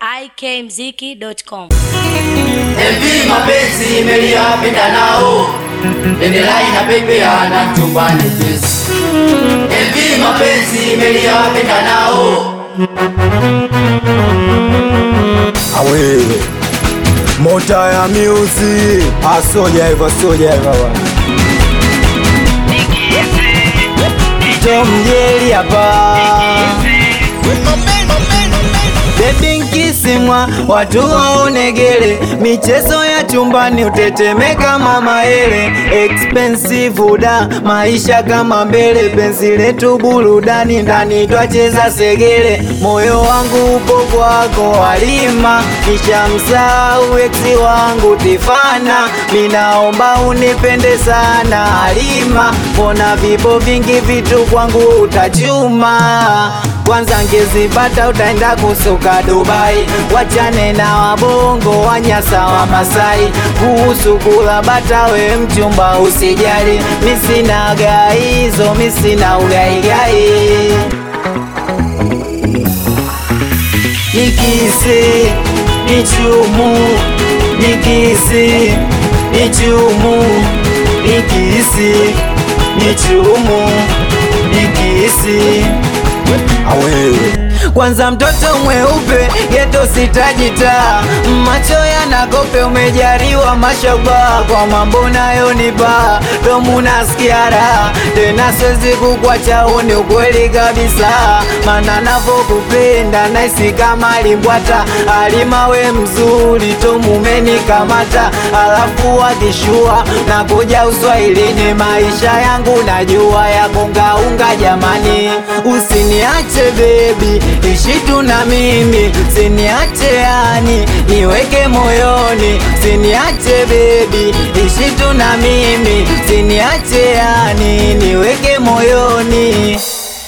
ikmziki.com. MV mapenzi imeliapenda nao Bendera inapepeana chumbani kesi MV mapenzi imeliapenda nao Awe mota ya music asoja hivyo soja hivyo bwana. Tom Jerry hapa Baby nkisimwa watu waonegele, michezo ya chumbani utetemeka mama ele, expensive da maisha kama mbele, penzi letu burudani ndani twacheza segele, moyo wangu upo kwako Halima, kisha msahau eksi wangu Tifana, minaomba unipende sana Halima, mbona vipo vingi vitu kwangu utachuma kwanza ngezipata utaenda kusuka Dubai, wachane na wabongo wanyasa wa Masai. Kuhusu kula bata, we mchumba usijali, misina gaizo, misina ugaigai. Nikisi nichumu, nikisi nichumu, nikisi nichumu, nikisi awewe kwanza mtoto mweupe geto sitajita macho yanakope umejariwa mashoba kwa mambo nayo ni baa domu nasikia raha tena siwezi kukwacha uni ukweli kabisa mana navokupenda naisi kama limbwata alimawe mzuri tomumenikamata alafu wakishua na kuja uswahilini maisha yangu najua ya kungaunga jamani usiniache bebi ishi tu na mimi siniache yani niweke moyoni siniache bebi ishi tu na mimi siniache yani niweke moyoni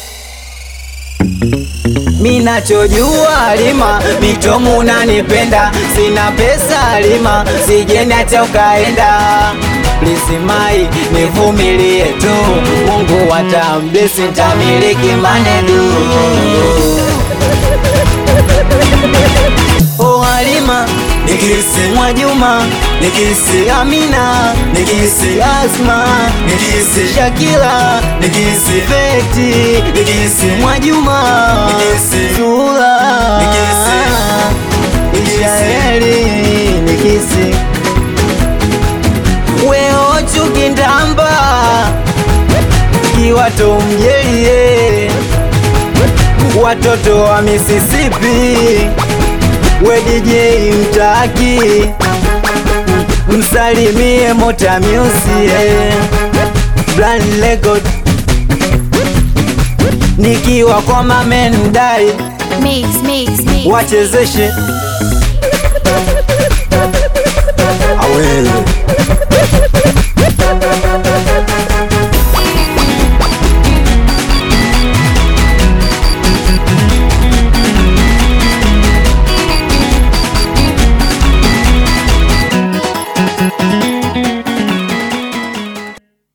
Minachojua Halima, mitomu unanipenda, sina pesa Halima, sijeni hata ukaenda. Please mai, nivumilie tu, Mungu atamblesi, nitamiliki manedu. Oh Halima, nikisi Mwajuma, nikisi Amina, nikisi Asma, nikisi Shakila, nikisi Feti, nikisi Mwajuma, nikisi Sula, nikisi Ishaeli, nikisi Weo Chukindamba, kiwato mjelie watoto wa Mississippi, we DJ mtaki, msalimie Mota Music, Brand Record, nikiwa kwa mamendai Mix, mix, mix. wachezeshe